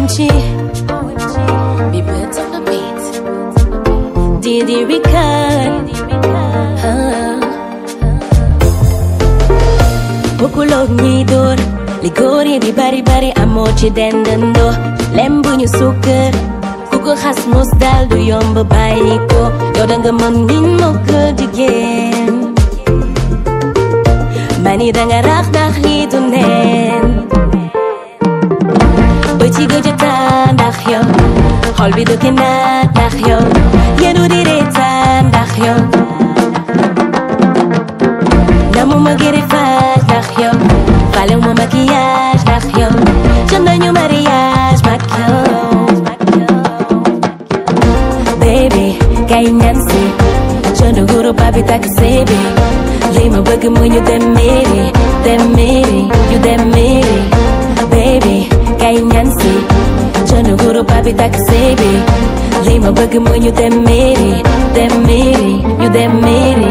OMG, be birds on the beat. Didi Ricard. Ah. Bokkuloog ñiy dóor li góor yi di bari bari amoo ci dendandoo lem bu ñu sukkër ku ko xas mos daal du yomb bàyyi ko yow danga mën min moo ko jigéen mani danga rax ndax lii du neen ba ci gëj a taa ndax yow xol bi dëkk naa ndax yow yenu di reetaan ndax yow namu ma greffage ndax yow falew ma maquillage ndax yow jëm nañu mariage mag yow baby kay ñan si jeune guru papi tak sébi li ma bëgg mu ñu dem mairie dem mairie ñu dem mairie baby kay ñan si jeune guru papi tak sébi li ma bëgg mu ñu dem mairie dem mairie ñu dem mairie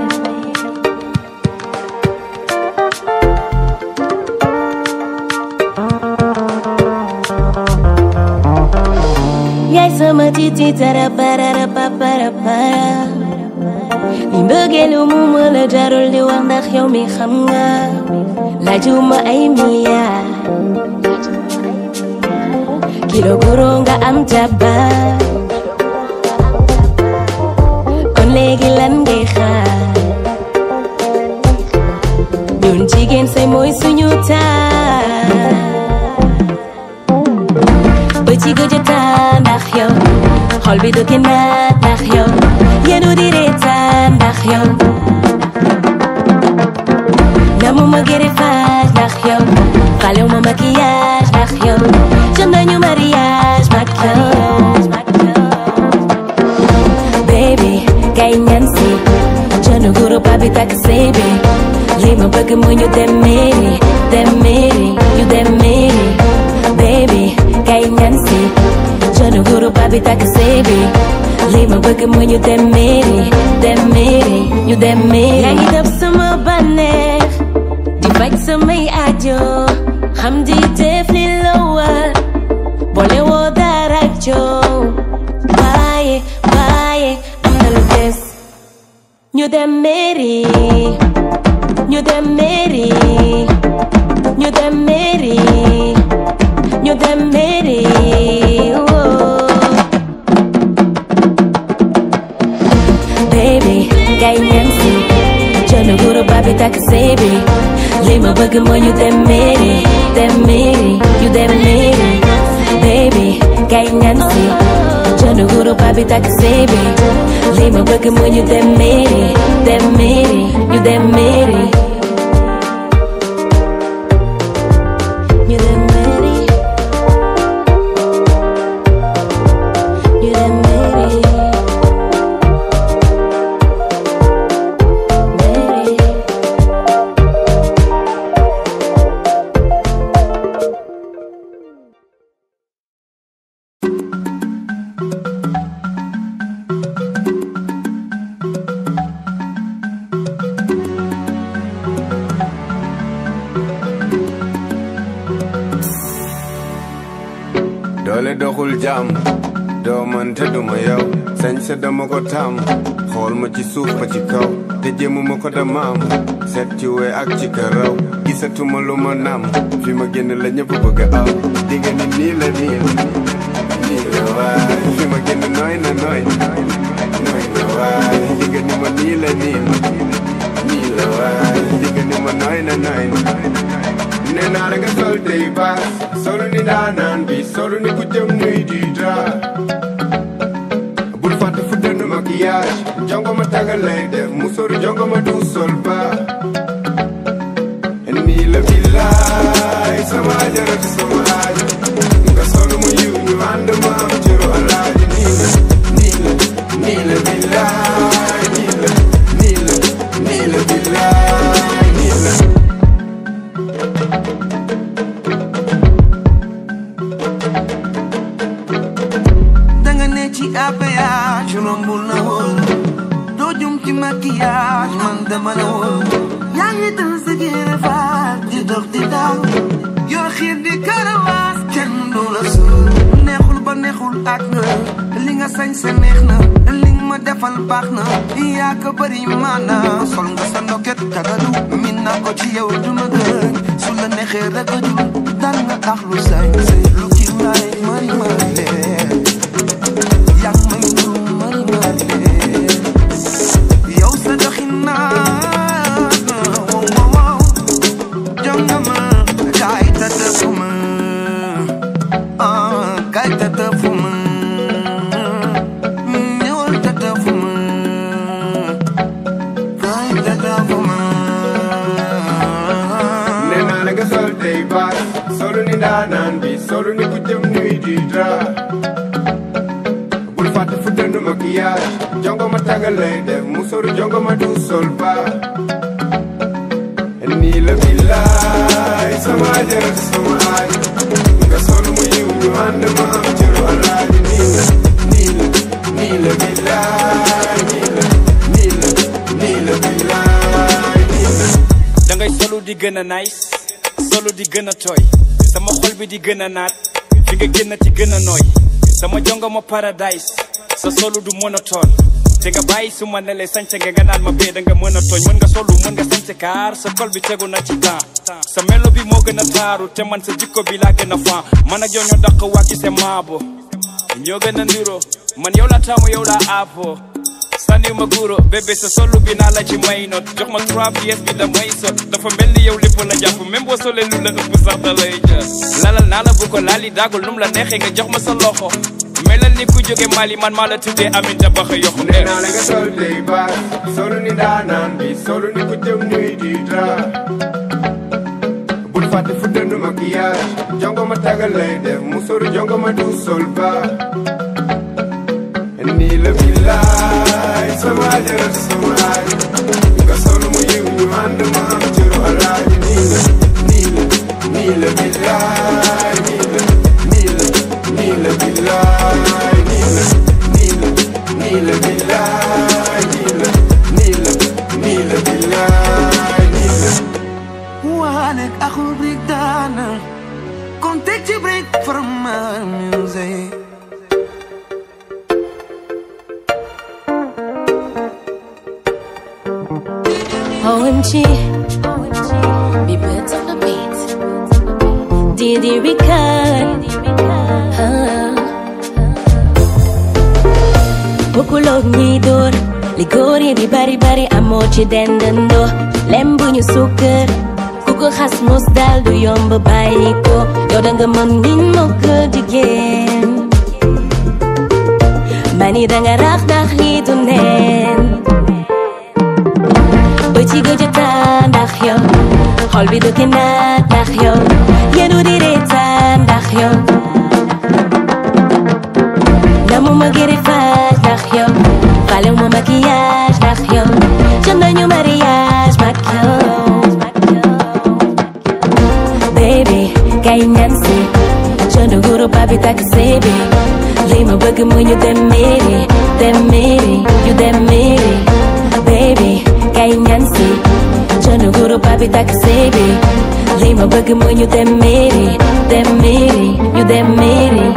yaay sama titi tara parara papara para li mbëggeelu mu ma la jarul di wax ndax yow mi xam nga laajuma ay milliard kilo guro nga am jaba kon léegi lan ngay xaar ñun jigéen say mooy suñu taar ba ci gëj a taa ndax yow xol bi du naat ndax yow yenu di reetaan ndax yow namu ma greffage ndax yow falew ma maquillage ndax yow jëm nañu mariage mag yow baby kay ñan si jeune guru papi tak sébi li ma bëgg mu ñu dem mairie dem mairie ñu dem mairie baby kay ñan si jeune guru papi tak sébi li ma bëgg mu ñu dem mairie dem mairie ñu dem mairie yaa ngi def sama bànneex di faj samay aajo xam di def li la war boole woo dara ak coow waaye waaye am na lu des ñu dem mairie ñu dem mairie ñu dem mairie ñu dem mairie oh. baby kay ñan si jeune guru papi tak sébi li ma bëgg mooy ñu dem mairie dem mairie ñu dem mairie baby kay ñan si jeune guru papi tak sébi li ma bëgg mooy ñu dem mairie dem mairie ñu dem mairie ñu dem mairie ñu dem mairie mairie doole doxul jàmm doo mën te duma yow sañ sa dama ko tàmm xool ma ci suuf ba ci kaw te jéemu ma ko damaam seet ci wee ak ci karaw gisatuma lu ma nam fi ma génn la ñëpp bëgg aw digga ni nii la nii nii la waay fi ma génn nooy na nooy nooy na waay digga ni ma nii la nii nii la waay digga ni ma nooy na nooy nee naa la nga sol tey baas solu ni daanaan bi solu ni ku jëm nuy di dra bul fàtte fu dënn maquillage jongo ma tagal lay def musóoru jongo ma du sol ba nii la billaay sama ajaratu sama aajo nga solu mu yiw ñu ànd ma am cëru alaaji nii la nii la nii la billaay nii la nii la nii la billaay nii la danga ne ci APH rombul na woon doo jum ci maquillage man dama la woon ak nga li nga sañ sa neex na li nga ma defal baax na yaa ko bëri maana sol nga sa ndoket tagalu min naa ko ci yow du ma gën su la neexee rek a jul dal nga tax lu sañ lu ci laay mari mari leen yaa ngi may nuru mari mari leen yow sa doxin naa wow wow wow jongama kaay tëdd fu ma ah kaay tëdd fu ma ñëwal tëdd fu ma kaay tëdd fu ma nee naa la nga sol tey baas solu ni ndaanaan bi solu ni ku jëm nuy di dra bul fàtte fu dënd maquillage jongo ma tagal lay def mu soru jongo ma du sol ba nii la billaay sama jërët sama aaj nga sol mu yiw ñu ànd ma am cëru alaaji nii la nii la nii la billaay nii la nii la nii la billaay nii la da ngay solu di gën a nice solu di gën a tooy sama xol bi di gën a naat fi nga génn ci gën a nooy sama jongo ma paradise sa solu du monotone te nga bàyyi su ma ne lay sañse nga nga naan ma bee da nga mën a tooñ mën nga solu mën nga sañse kaar sa kol bi tegu na ci temps sa melo bi moo gën a taaru te man sa jikko bi laa gën a fan man ak yow ñoo dàq waa ci se maabo ñoo gën a ndiro man yow la taamu yow la aapo sànni ma guro bébé sa solu bi naa la ci may not jox ma trois pièces bi damay sot dafa mel ni yow lépp la jàpp même boo solee lu la ëpp sax da lay jël lalal naa la bu ko laali daagul num la neexee nga jox ma sa loxo melal ni ku jóge Mali man maa la tuddee Aminta Baxa yoxu nee naa la nga sol tey baas solu ni ndaanaan bi solu ni ku jëm nuy di dra bul fàtte fu dënd maquillage jongo ma tagal lay def mu soru jongo ma du sol ba nii la billaay sama jërët sama aaj nga sol mu yiw ñu ànd ma am cëru alaaji nii la nii la nii la billaay nii la nii la nii la billaay nii la nii la nii la billaay nii la nii la nii la billaay nii la Walek ako break down Come take your break from my music OMG, be birds on the beat. Diddy Ricard, Bukulog ñi door li góor yi di bari bari amoo ci dendandoo lem bu ñu sukkër ku ko xas mos dal du yomb bàyyi ko yow da nga mën miin moo ko jigéen mani da nga rax ndax lii du neen ba ci gëj a taa ndax yow xol bi du naat ndax yow yenu di reetaan ndax yow namu ma greffage ndax yow falew ma maquillage ndax yow jëm nañu mariage mag yow baby kay ñaan si jeune guru papi taxi bi li ma bëgg mu ñu dem mairie dem mairie ñu dem mairie baby kay ñaan si jeune guru papi taxi bi li ma bëgg mu ñu dem mairie dem mairie ñu dem mairie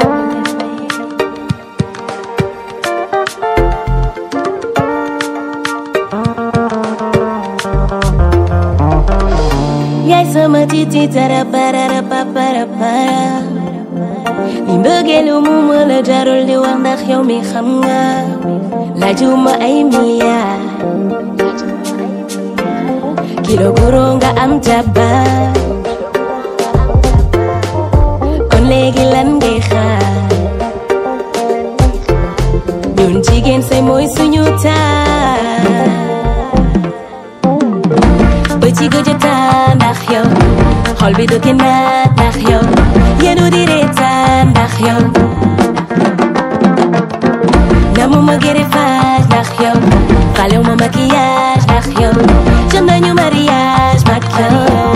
yaay sama titi tara parara papara para li mbëggeelu mu ma la jarul di wax ndax yow mi xam nga laajuma ay milliard kilo guro nga am jaba kon léegi lan ngay xaar ñun jigéen say mooy suñu taar ba ci gëj a taa ndax yow xol bi du naat ndax yow yenu di reetaan ndax yow namu ma greffage ndax yow falew ma maquillage ndax yow jëm nañu mariage mag yow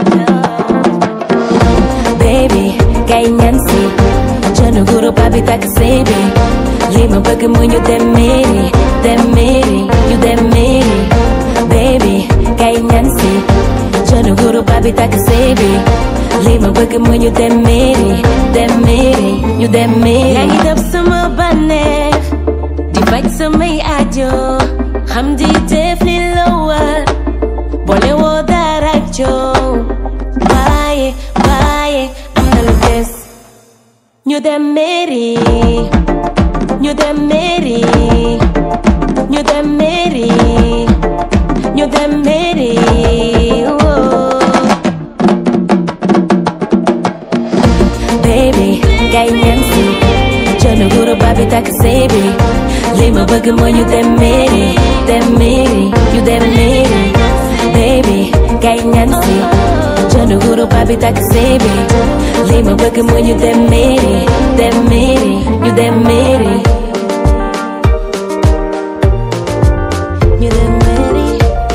baby kay ñaan si jeune guru papi taxi bi li ma bëgg mu ñu dem mairie dem mairie ñu dem mairie baby kay ñaan si jeune guru papi taxi bi li ma bëgg mu ñu dem mairie dem mairie ñu dem mairie yaa ngi def sama bànneex di faj samay aajo xam di def li la war boole woo dara ak coow waaye waaye am na lu des ñu dem mairie ñu dem mairie ñu dem mairie ñu dem mairie oh. baby kay ñan si jënd guru babi takk sëy bi li ma bëgg mooy ñu dem mairie dem mairie ñu dem mairie baby kay ñan si jënd guru babi takk sëy bi li ma bëgg mooy ñu dem mairie dem mairie ñu dem mairie ñu dem mairie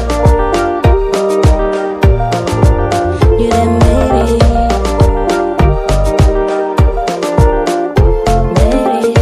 ñu dem mairie mairie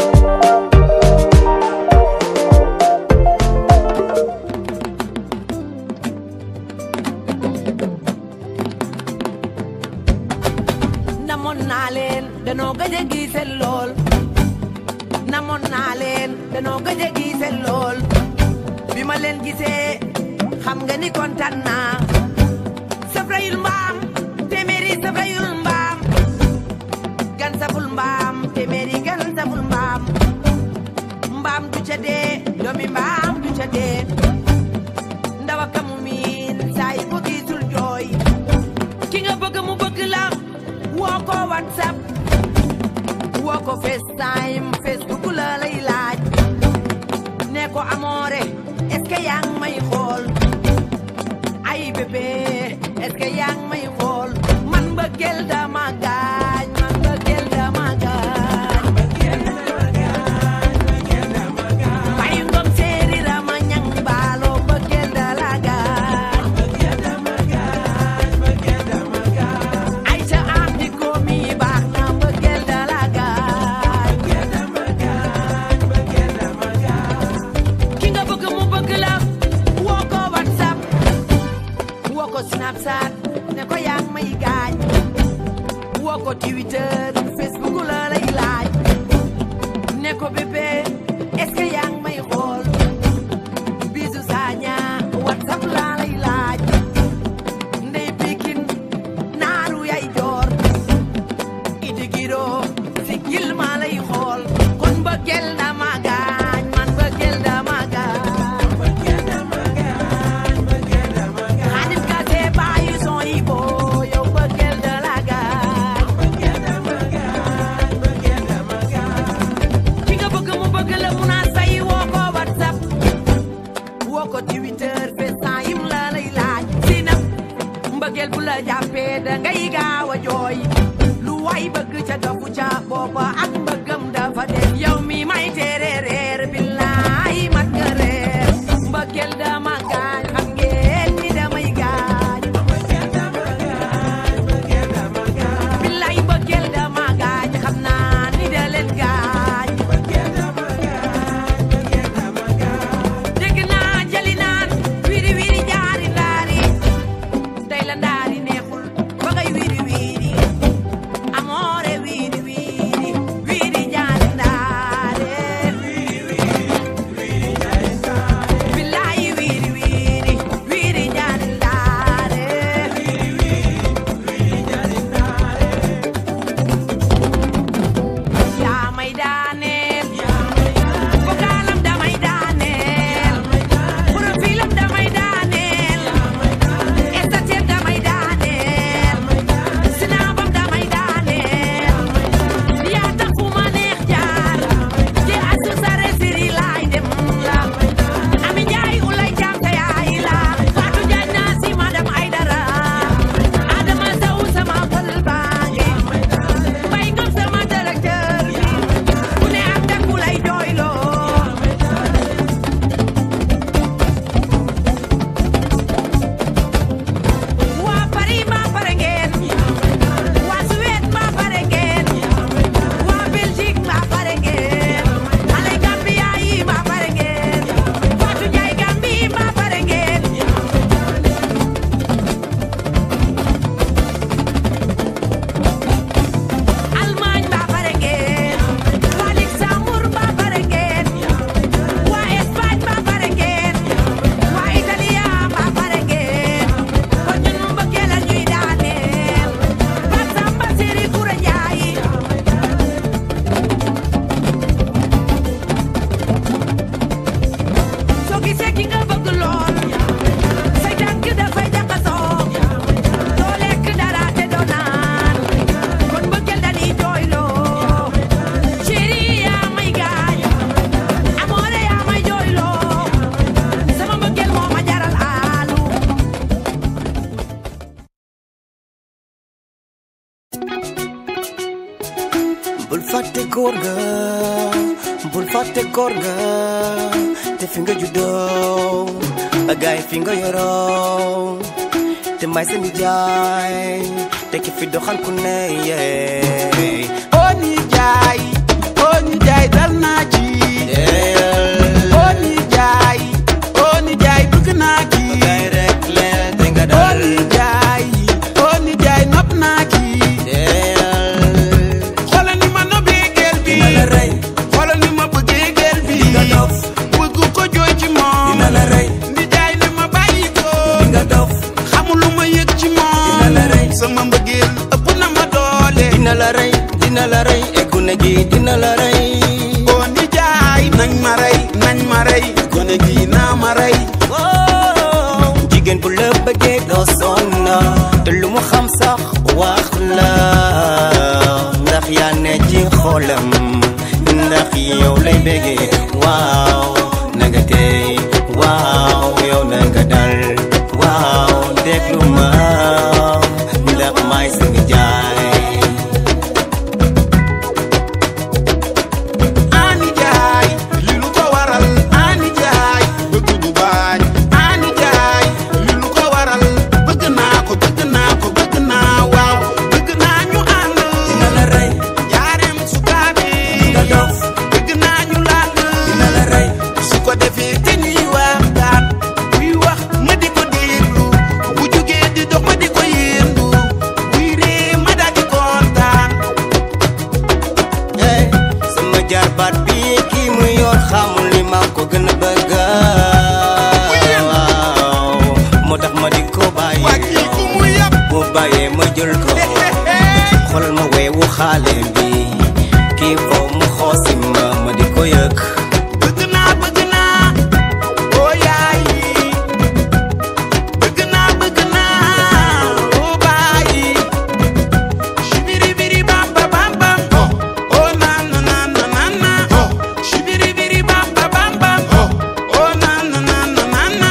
namoon naa leen danoo gëj a gisee lool namoon naa leen danoo gëj a gisee lool bi ma leen gisee xam nga ni kontaan naa safrayul mbaam téeméeri safrayul mbaam gan saful mbaam téeméeri gan saful mbaam mbaam du ca dee doomi mbaam du ca dee ndawa kamu miin saa yi ko gisul jooy ki nga bëgg mu bëgg la woo ko whatsapp woo ko facetime facebook la lay laaj ne ko amoore est-ce que yaa ngi may xool ay bébé est-ce que yaa ngi may xool man mbëggeel dama gaañ man mbëggeel dama gaañ ay ngom séeri rama ñang baalo mbëggeel da la gaañ ay ca am di ko mi baax na mbëggeel da la gaañ ki nga bëgg mu bëgg la woo ko whatsapp woo ko snapchat ne ko yaa ngi may gaañ woo ko twitter facebook la lay laaj ne ko bébé est-ce que yaa ngi may xool bisu saaña whatsapp la lay laaj ndey pikin naaru yay joor iti giro si gil ma lay xool kon mbëggeel dama gaañ man mbëggeel dama gaañ xaadim ka see baayu son yi boo yow mbëggeel da la gaañ ki nga bëgg mu bëgg la mu naa say woo ko whatsapp woo ko twitter facetime la lay laaj si na mbëggeel bu la jàppee da ngay gaaw a jooy lu way bëgg ca dofu ca booba ak mbëggam dafa dem yow mi may tere reer billaay mat nga reer mbëggeel dama gaañ xam ngeen ni damay gaañ billaay mbëggeel dama gaañ xam naa ni da leen gaañ dégg naa jali naan wiri wiri jaari ndaari tey la ndaari neexul ba ngay wiri wiri amoore wiri wiri wiri jaari ndaare fàtte góor ga bul fàtte góor ga te fi nga juddoo ba gaay fi nga yoroo te may sa nijaay te ki fi doxal ku ne yee oo nijaay oo nijaay dal naa ci oo nijaay oo nijaay bëgg naa ci gaay rek leen te nga oo dal nijaay oo nijaay nopp naa ci xoolal ni ma nobbee gel bi dina la rey xoolal ni ma bëggee gel bi nga dof bëgg ko jooy ci moom dina la rey nijaay ne ma bàyyi ko nga dof xamul lu ma yëg ci moom Dina la rey. sama mbëggeel ëpp na ma doole dina la rey dina la rey e gune gi dina la rey oo nijaay nañ ma rey nañ ma rey gone gi naa ma rey Wow, jigéen bu la bëggee doo sonn te lu mu xam sax wax la ndax yaa ne ci xolam ndax yow lay bëggee waaw na nga tey waaw yow na nga dal waaw déglu ma ndax may sa jaay ani jaay li lu ko waral ani jaay bëgg du bañ ani jaay li lu ko waral bëgg naa ko bëgg naa ko bëgg naa waaw bëgg naa ñu ànd dina la rey jaareem sukaabe nga dof bëgg naa ñu làkk dina la rey su ko defee te ñuy waxtaan buy wax ma di ko déglu bu jógee di dox ma di ko yéendu buy ree ma daal di kontaan Hey, sama jarbaat bi kii mu yor xamul li ma ko gën a bëgg waaw moo tax ma di ko waa bàyyi kii ku mu yàpp bu bàyyee ma jël ko xoolal ma weewu xaale bi kii foo mu xoosi ma ma di ko yëg bëgg naa bëgg naa oo yaay bëgg naa bëgg naa oo baay shibiri biri bam ba bam bam oo na na na na na na shibiri biri bam ba bam bam oo na na na na na na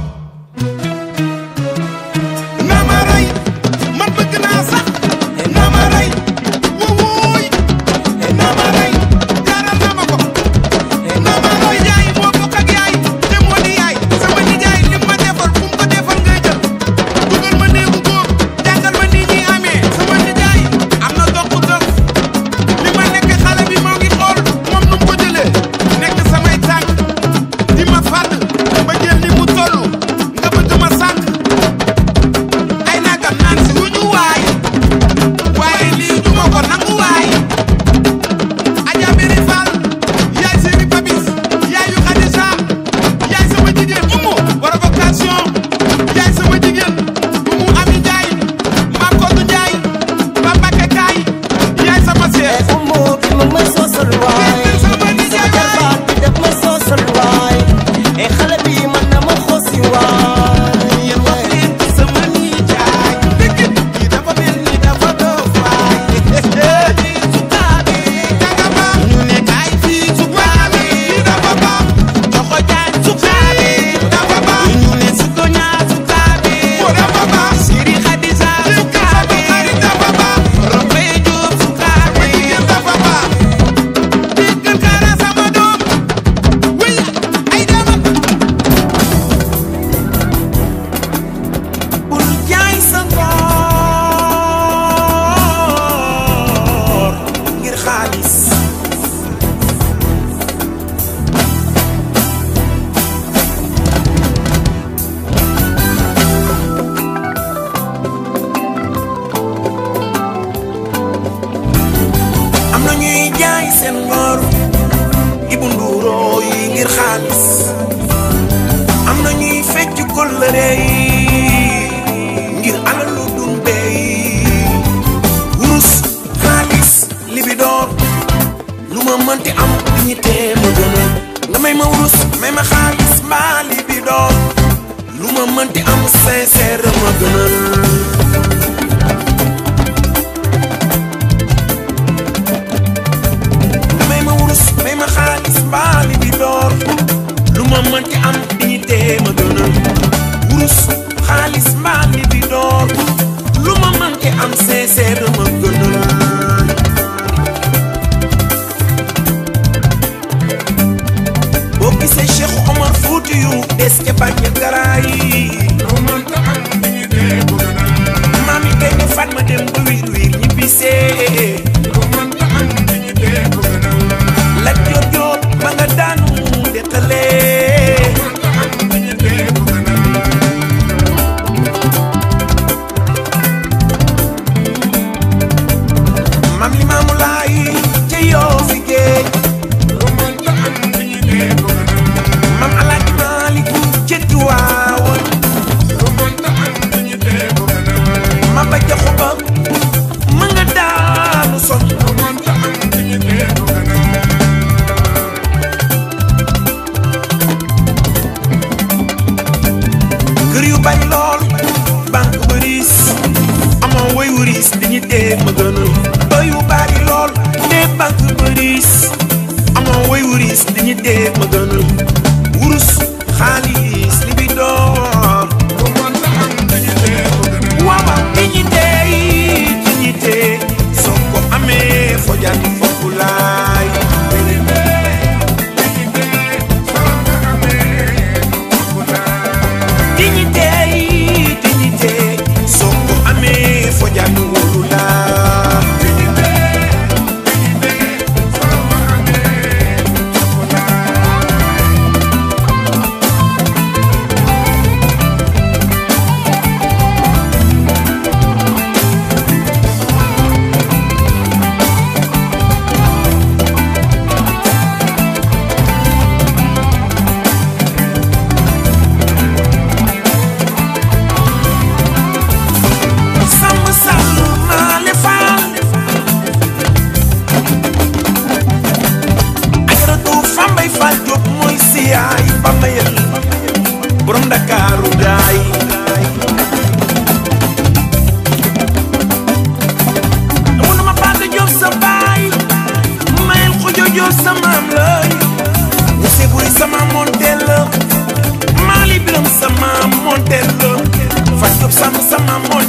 na ma rey man bëgg naa sax na ma rey wuuy na ma rey jaral na ma ko na ma rey yaay moo bokk ak yaay te moo di yaay sama nijaay li ma defal fu mu ko defal ngay jël dugal ma néegu góor jàngal ma nii ñuy amee sama nijaay am na dox dox li ma nekk xale bi moo ngi xool moom nu mu ko jëlee nekk samay tànk di ma fàdd ba jël ni mu toll nga bëgg ma sànq ay nagam naan si wuñu waay waaye lii du ma ko nangu waay Adja Biri Fall yaay Séri Papis yaay yu Khadija yaay sama jigéen Umu war vocation yaay sama jigéen Umu Ami Ndiaye Mam Kodou Ndiaye Mam Mbacké Kaay yaay sama seex umu bi mag may soosal waay sama jarbaat bi def may soosal waay e xale bi man na ma xoosi waay yéen wax leen ci sama nijaay dëgg kii dafa mel ni dafa doof waay sukaabe kagaba ñu ne kaay fii sukaabe dafa baax joxo jaan sukaabe dafa baax ñu ne suko ñaa sukaabe dafa baax siri xadisa sukaabe dafa baax rombay jóob sukaabe dafa baax déggal kaara sama doom wéy ay dama bul jaay sa ngor ngir xaalis am na ñuy jaay seen ngor ibu nduuroo yi ngir xaalis am na ñuy fecc kóllëre yi ngir alalu dunde yi wurus xaalis libidoor lu ma mënti am ñi tee ma gëna nga may ma wurus may ma xaalis mbaa libidoor lu ma mënti am sincère ma gënal may ma wurus may ma xaalis mbaa libidoor lu ma mënti am dignité ma gënal wurus xaalis mbaa libidoor lu ma mënti am sincère ma gënal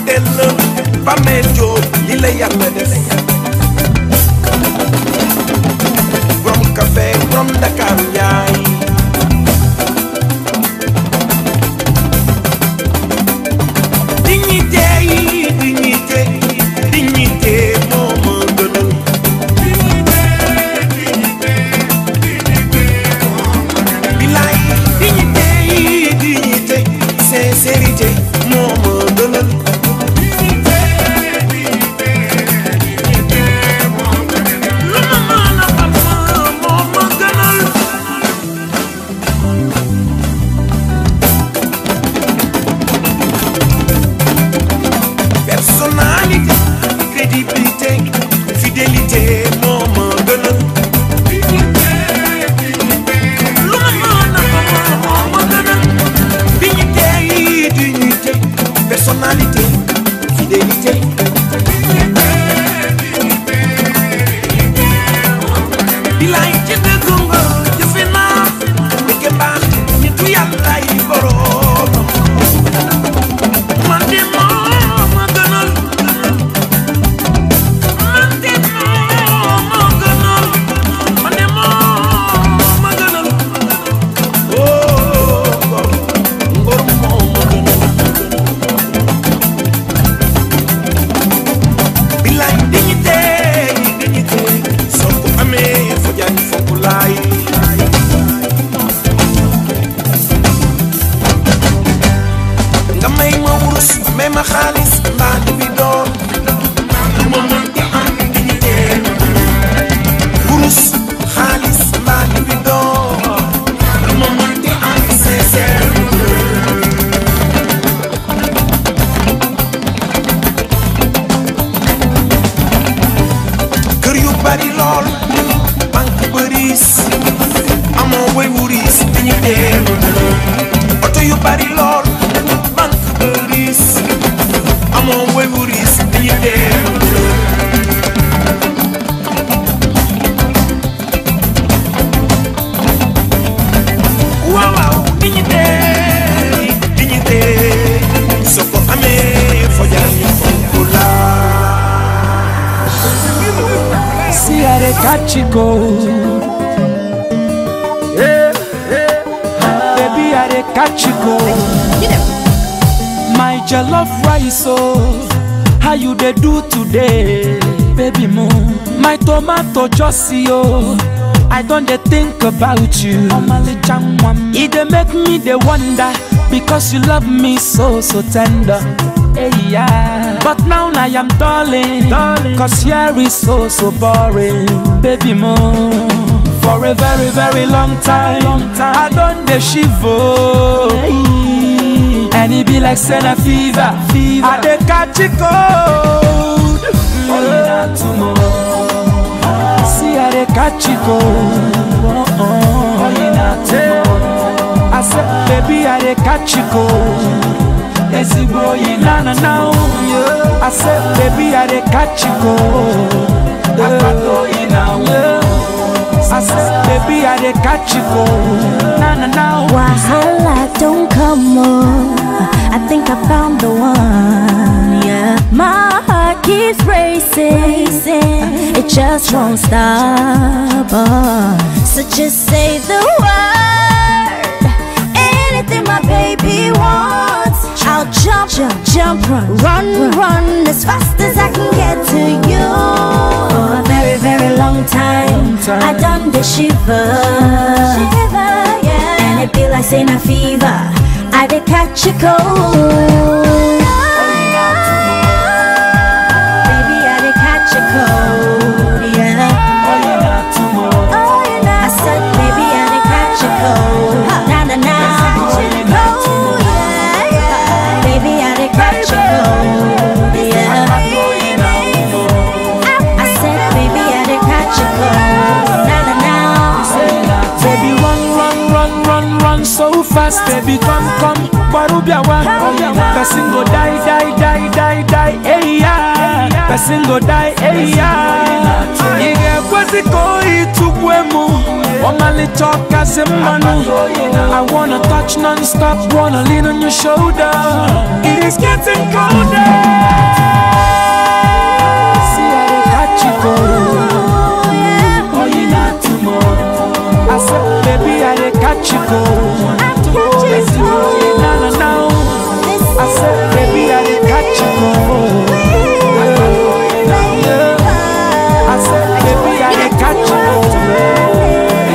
modèle la bàmmeel jóob li la yàlla def borom café borom Ndakaaru yaay dignité yi dignité dignité moo ma gënal bilaay dignité yi dignité sincérité moo ma gënal lu ma mën a xam moo ma gënal personnalité crédibilité fidélité moo ma gënal lu ma mën a xam moo ma gënal dignité yi dignité personnalité fidélité bilaay ci dëgg nga jëfe naa dëgg mbaax nitu yàlla yi boroom man de moo ma gënal man de moo ma gënal man de moo ma gënal oh ngor ngor moo ma gënal bilaay dignité dignité soo ko amee fo jaay fokk laay nga may ma wurus may ma xaalis mbaa di bi door ma mën di am dignité wurus xaalis mbaa di bi door ma mën di am sincère kër yu bari lool banque bëris amoo way wuris dañu teem oto yu bari lool banque bëris amoo way wuris dañu teem waaw waaw dignité dignité soo ko amee fojal ñu fonk la See how they catch you go. Yeah, yeah. Baby, how they catch you go. My jollof rice, oh, how you they do today, baby moon. My tomato just see oh, I don't they think about you. It they make me they wonder because you love me so so tender. Hey, yeah. But now I am darling, darling. Cause here is so so boring, baby moon. For a very very long time, long time. I don't the shivo. And it be like Senna fever, fever. I dey catch it cold. Mm. See how they catch it cold. Yeah. I said, baby, I dey catch it cold. ezigbo oyi na na na o I said baby I dey catch you go akpata oyi na o I said baby I dey catch you go na na na o. Wahala don't come on. I think I found the one. Yeah, my heart keeps racing. It just won't stop. Oh. So just say the word. Anything my baby wants. I'll jump, jump, jump, run, run, run as fast as I can get to you. For a very, very long time, I done the shiver, shiver, yeah. And it be like saying a fever. I did catch a cold. Baby, I did catch a cold, yeah. Oh, you know. I said, baby, I did catch a cold. Na na na. Oh, yeah, yeah. Baby, I did catch a cold, yeah. I said, baby, I did catch a cold. Na na na. Baby run run run run run so fast baby come come Barubiawa Person go die die die die die hey yeah Person go die hey yeah You get what Mexico itugwemo Omali talk as a manu I wanna touch non-stop Wanna lean on your shoulder It is getting colder See how they catch you go Oh you not tomorrow I said baby I dey catch you go Na na na I said baby I dey catch you go Yeah. I said, baby, I dey catch you.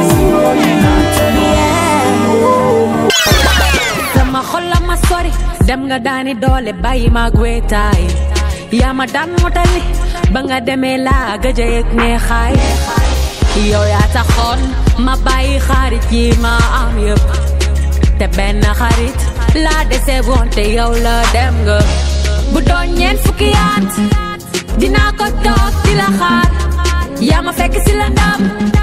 sama xol la ma sori dem nga daani doole bàyyi ma gwetaay yaa ma daan motali ba nga demee laa gëj a yëg neexaay yow yaa taxoon ma bàyyi xarit yi ma am yëpp te benn xarit laa dese woon te yow la dem nga bu doon ñeent fukki at dinaa ko toog di la xaar yaa ma fekk si la ndam